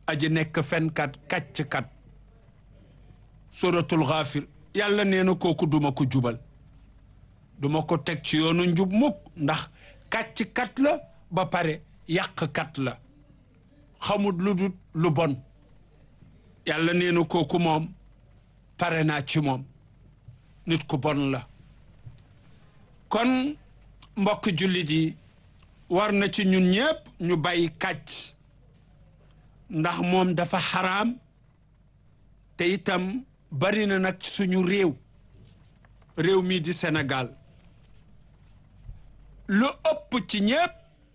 aji nekk fenkat kàcckat suratul Ghafir yàlla nee na kooku duma ko jubal duma ko teg ci yoonu njub mukk ndax kàcckat la ba pare yàqkat la xamut lu dul lu bon yàlla nee na kooku moom pare naa ci moom nit ku bon la kon mbokk jullit yi war na ci ñun ñépp ñu bàyyi kàcc ndax moom dafa xaraam te itam bari na nag suñu réew réew mii di Sénégal lu ëpp ci ñépp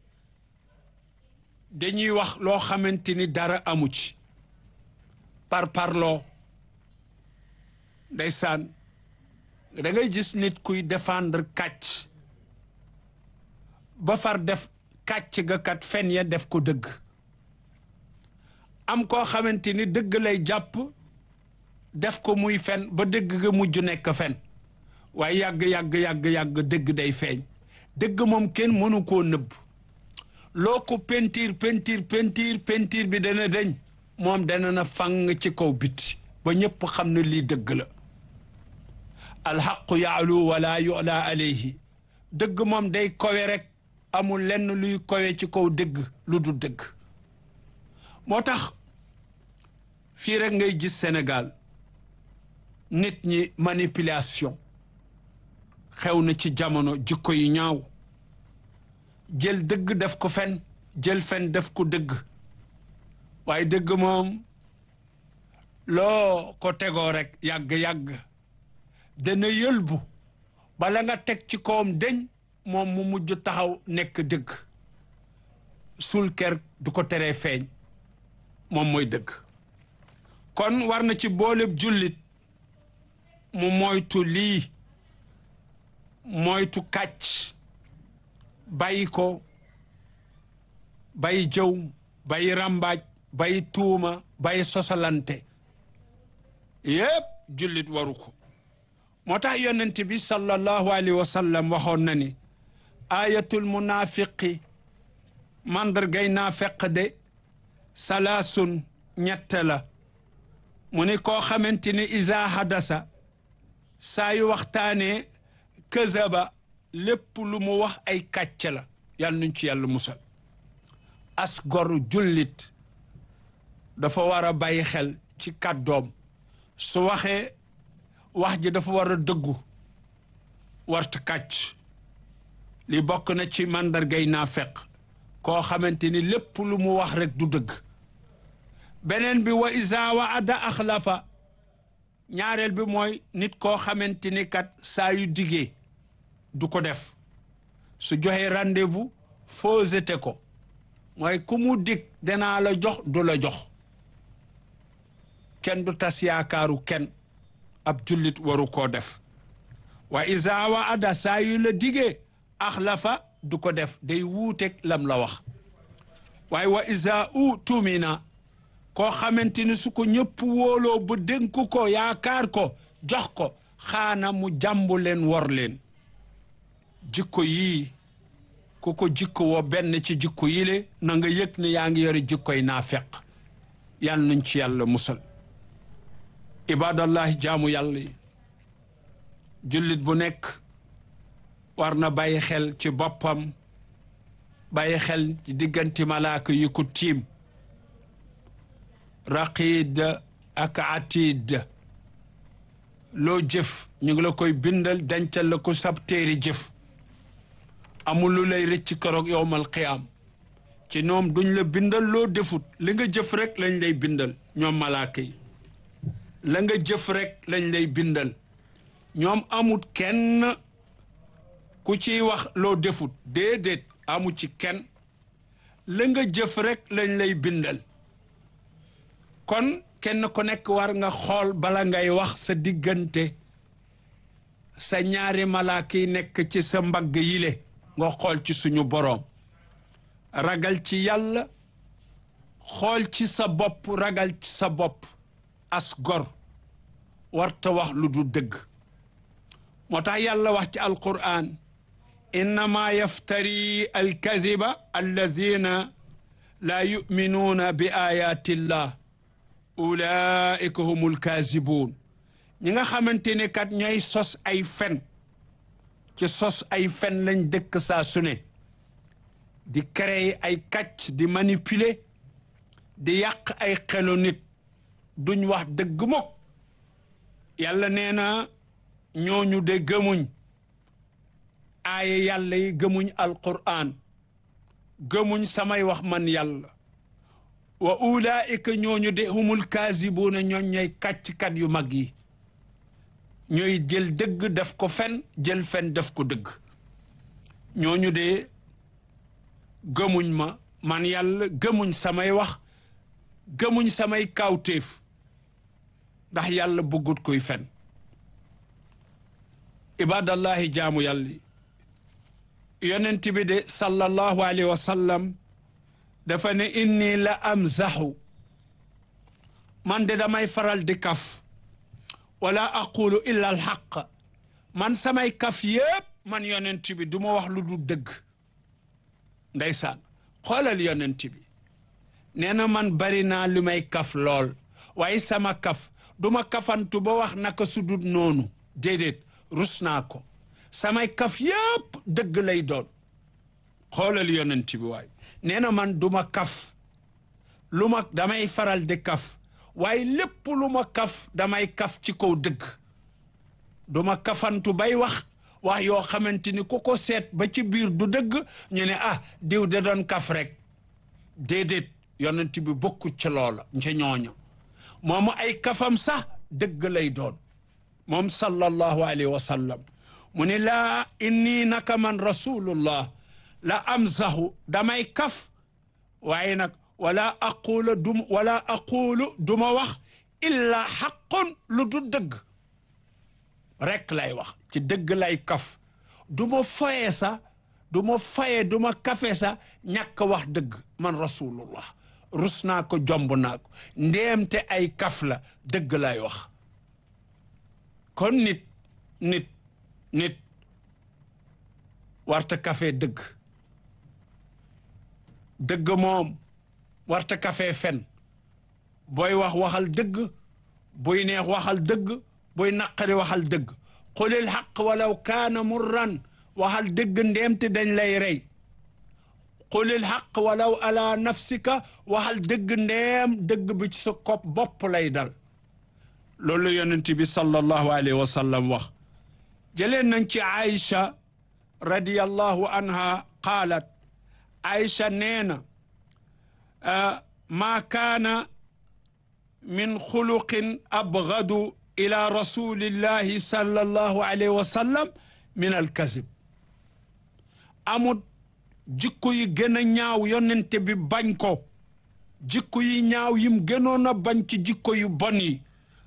dañuy wax loo xamante ni dara amu ci par parloo ndeysaan da ngay gis nit kuy défendre kàcc ba far def kàcc ga kat fen ya def ko dëgg am koo xamante ni dëgg lay jàpp def ko muy fen ba dëgg ga mujj nekk fen waaye yàgg yàgg yàgg yàgg dëgg day feeñ dëgg moom kenn mënu koo nëbb loo ko pentiir pentiir pentiir pentiir bi dana deñ moom dana na fang ci kaw biti ba ñëpp xam ne lii dëgg la alxaqu yaalu wala yula alayhi dëgg moom day kowe rek amul lenn luy kowe ci kaw dëgg lu du dëgg moo tax fii rek ngay gis Sénégal nit ñi manipulation xew na ci jamono jikko yu ñaaw jël dëgg def ko fen jël fen def ko dëgg waaye dëgg moom loo ko tegoo rek yàgg-yàgg dana yëlbu bala nga teg ci kawam deñ moom mu mujj taxaw nekk dëgg sul ker du ko teree feeñ moom mooy dëgg kon war na ci booleb jullit mu moytu lii moytu kàcc bàyyi ko bàyyi jëw bàyyi ràmbaaj bàyyi tuuma bàyyi sosalante yépp jullit waru ko moo tax yonent bi sallallahu alayhi wa sallam waxoon na ni ayatul munafiqi mandargay naafeq de salaasun ñett la mu ni koo xamante ni isa hadasa saa yu waxtaanee këzaba lépp lu mu wax ay kàcc la yàlla nuñ ci yàlla musal as gor jullit dafa war a bàyyi xel ci kàddoom su waxee wax ji dafa war a dëggu warta kàcc li bokk na ci màndargay naafeq koo xamante ni lépp lu mu wax rek du dëgg beneen bi wa isa wa ada axlafa ñaareel bi mooy nit koo xamante ni kat saa yu diggee du ko def su joxee rendez-vous fausseté ko mooy ku mu dig danaa la jox du la jox kenn du tas yaakaaru kenn ab jullit waru koo def wa isa wa ada saa yu la diggee axlafa du ko def day wuuteeg lam la wax waaye wa isa u tumina koo xamante ni su ko ñëpp wóoloo ba dénk ko yaakaar ko jox ko xaana mu jàmbu leen wor leen jikko yii ku ko jikko woo benn ci jikko yi le na nga yëg ne yaa ngi yore jikkoy naafeq yal nañ ci yàlla musal ibadallahi jaamu yàlla yi jullit bu nekk war na bàyyi xel ci boppam bàyyi xel ci diggante malaaka yi ko tiim raqid ak atid loo jëf ñu ngi la koy bindal dencal la ko sab téeri jëf amul lu lay rëcc keroog yowmal qiyaam ci ñoom duñ la bindal loo defut li nga jëf rek lañ lay bindal ñoom malaaka yi la nga jëf rek lañ lay bindal ñoom amut kenn ku ciy wax loo defut déedéet amu ci kenn la nga jëf rek lañ lay bindal kon kenn ku nekk war nga xool bala ngay wax sa diggante sa ñaari malaaka yi nekk ci sa mbagg yile nga xool ci suñu boroom ragal ci yàlla xool ci sa bopp ragal ci sa bopp as gor warta wax lu du dëgg moo tax yàlla wax ci alquran innama yaftari alkaziba allazina laa yuminuuna bi ayatillah ulaika humul kaasibuun ñi nga xamante ne kat ñooy sos ay fen ci sos ay fen lañ dëkk saa su ne di créer ay kàcc di manipuler di yàq ay xelu nit duñ wax dëgg mukk yàlla nee na ñooñu de gëmuñ aaye yàlla yi gëmuñ alquran gëmuñ samay wax man yàlla wa ulaika ñooñu de humul kaasibuuna ñooñ ñooy kàcckat yu mag yi ñooy jël dëgg def ko fen jël fen def ko dëgg ñooñu de gëmuñ ma man yàlla gëmuñ samay wax gëmuñ samay kawtéef ndax yàlla bëggut koy fen ibadallahi jaamu yàlla yonent bi de sallallahu alayhi wa sallam dafa ne inni la amzaxu man de damay faral di kaf wala aqulu illa alxaq man samay kaf yépp man yonent bi du ma wax lu du dëgg ndeysaan xoolal yonent bi nee na man bari naa lu may kaf lool waaye sama kaf duma kafantu ba wax naka sudut noonu déedéet rus naa ko samay kaf yépp dëgg lay doon xoolal yonent bi waay nee na man duma kaf lu ma damay faral di kaf waaye lépp lu ma kaf damay kaf ci kaw dëgg duma kafantu bay wax wax yoo xamante ni ku ko seet ba ci biir du dëgg ñu ne ah diw de doon kaf rek déedéet yonent bi bokku ci loola ca ñooña moomu ay kafam sax dëgg lay doon moom sallallahu alayhi wa sallam mu ne laa inni naka man rasulullah la amzahu damay kaf waaye nag wala aqulu dum wala aqulu duma wax illa xaqun lu du dëgg rek lay wax ci dëgg lay kaf du ma foye sa du ma foye du ma kafe sa ñàkk wax dëgg man rasulullah rus naa ko jomb naa ko ndéemte ay kaf la dëgg lay wax kon nit nit nit warta kafe dëgg dëgg moom warta kafe fen booy wax waxal dëgg buy neex waxal dëgg buy naqari waxal dëgg qulil xaq walaw kaana murran waxal dëgg ndéemte dañ lay rey qulil xaq walaw ala nafsika waxal dëgg ndeem dëgg bi ci sa kopp bopp lay dal loolu yonent bi sallallahu alayhi wa sallam wax jëleen nañ ci Aïcha radiyallahu anha qaalat Aïcha nee na maa kaana min xuluqin abgadu ila rasulillahi sallallahu alayhi wa sallam min alkazib amut jikko yi gën a ñaaw yonente bi bañ ko jikko yi ñaaw yim gënoon a bañ ci jikko yu bon yi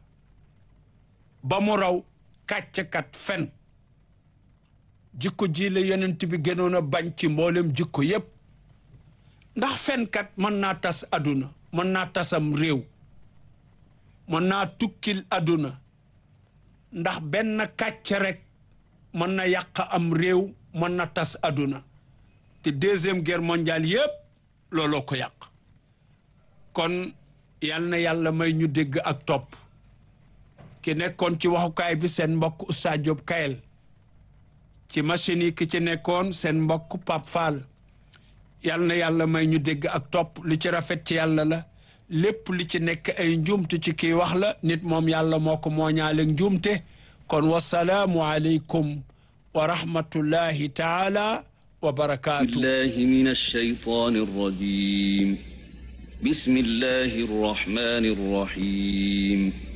ba mu raw kàcckat fen jikko ji la yonent bi gënoon a bañ ci mboolem jikko yépp ndax fenkat mën naa tas aduna mën naa tasam réew mën naa tukkil aduna ndax benn kàcc rek mën na yàq am réew mën na tas aduna te deuxième guerre mondiale yépp looloo ko yàq kon yal na yàlla may ñu dégg ak topp ki nekkoon ci waxukaay bi seen mbokk Oustaz Diop Kayel ci machine yi ki ci nekkoon seen mbokk Pape Fall yal na yàlla may ñu dégg ak topp li ci rafet ci yàlla la lépp li ci nekk ay njuumte ci kii wax la nit moom yàlla moo ko mooñaale njuumte kon wasalaamu aleykum wa rahmatullahi taala wa barakaatu بالله من الشيطان الرجيم بسم الله الرحمن الرحيم